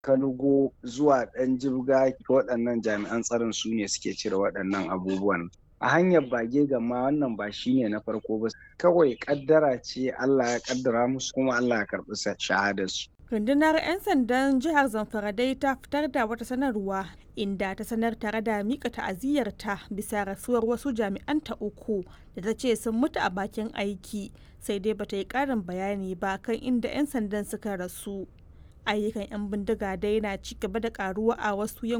kanugo zuwa ɗan jibga waɗannan jami'an tsaron su ne suke cire waɗannan abubuwan a hanyar bage gama wannan ba shine na farko ba kawai kaddara ce Allah ya kaddara musu kuma Allah ya karɓi shahadarsu rundunar 'yan sandan jihar zamfara dai ta fitar da wata sanarwa inda ta sanar tare da mika ta'aziyyarta bisa rasuwar wasu jami'anta uku da ta ce sun mutu a bakin aiki sai dai bata yi karin bayani ba kan inda 'yan sandan suka rasu ayyukan 'yan bindiga dai na ci gaba da karuwa a wasu